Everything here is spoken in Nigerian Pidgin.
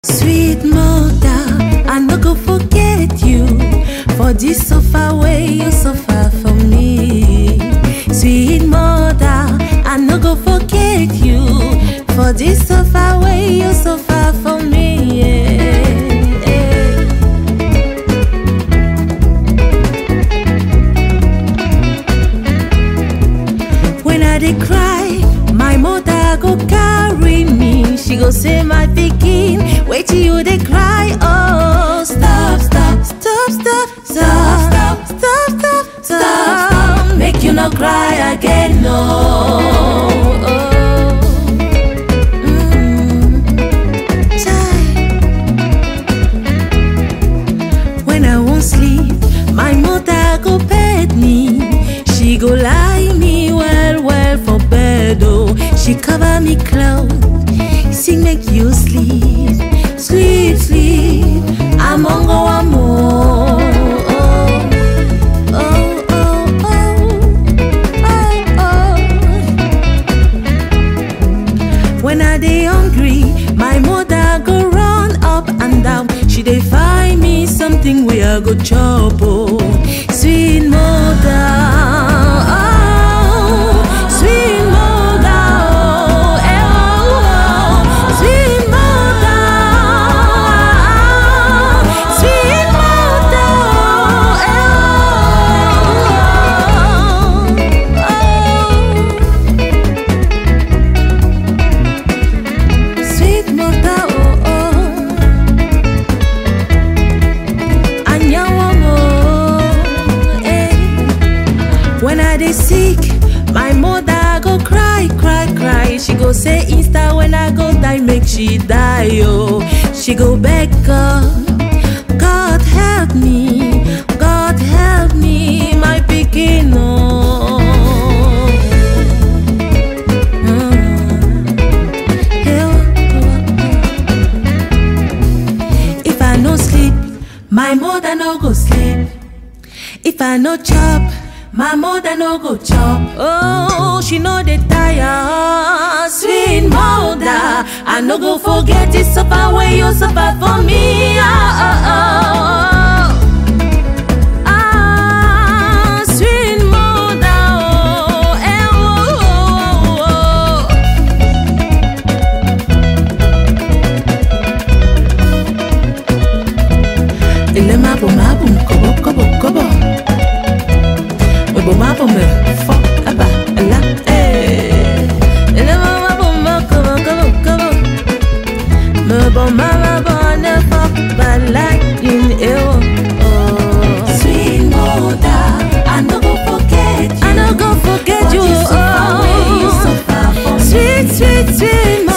Sweet mother, I no go forget you for this suffer way you suffer for me. Sweet mother, I no go forget you for this suffer way you suffer for me. yeah, yeah. When I dey cry, my mother go carry me. She go say, my pikin, wait till you dey cry. Oh, stop, stop, stop, stop, stop, stop, stop, stop, stop. Make you no cry again, no. Oh. Mm. Chai. When I won't sleep, my mother go bed me. She go lie me well, well for bed. Oh, she cover me clothes, sing make you sleep, sleep, sleep. I'm on go one more. Oh, oh, oh, oh, oh, oh. When I dey hungry, my mother go run up and down. She dey find me something wey I go chop. Oh, sweet mother. Oh, sweet mother. Oh, eh, oh, oh. Sweet mother. Sweet mother. Oh, oh, oh. Sweet mother, oh oh, Anyanwamo, eh. When I dey sick, my mother go cry, cry, cry. She go say Insta when I go die, make she die, oh. She go beg God, God help me, God help me, my pikin, oh. Mm. Hey, oh, oh. If I no sleep, my mother no go sleep. If I no chop, my mother no go chop. Oh, she know the tire, sweet mother. I no go forget the suffer when you suffer for me. Ah, ah, ah. Ah, sweet mother, oh, eh, oh, oh, oh, oh. Ele mapo mapo kobo kobo kobo Webo mapo me fo aba la eh Ele mapo mapo kobo kobo kobo Me bo mama bo ne fo ba like in ewo Sweet mother I no go forget you I no go forget you oh Sweet sweet sweet